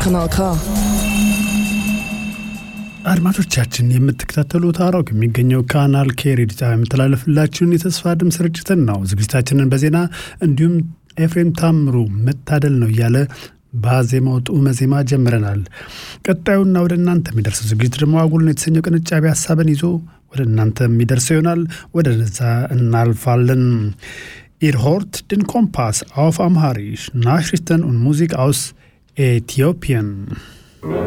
Kanal K. አድማጮቻችን የምትከታተሉት አራው ከሚገኘው ካናል ኬ ሬዲዮ ጣቢያ የምተላለፍላችሁን የተስፋ ድምፅ ስርጭትን ነው። ዝግጅታችንን በዜና እንዲሁም ኤፍሬም ታምሩ መታደል ነው እያለ በዜማው ጡመ ዜማ ጀምረናል። ቀጣዩና ወደ እናንተ የሚደርሰው ዝግጅት ደግሞ አጉልን የተሰኘው ቅንጫቢ ሀሳብን ይዞ ወደ እናንተ የሚደርሰው ይሆናል። ወደ ነዛ እናልፋለን። Ihr hört den Kompass auf Amharisch, Nachrichten und Musik aus Äthiopien.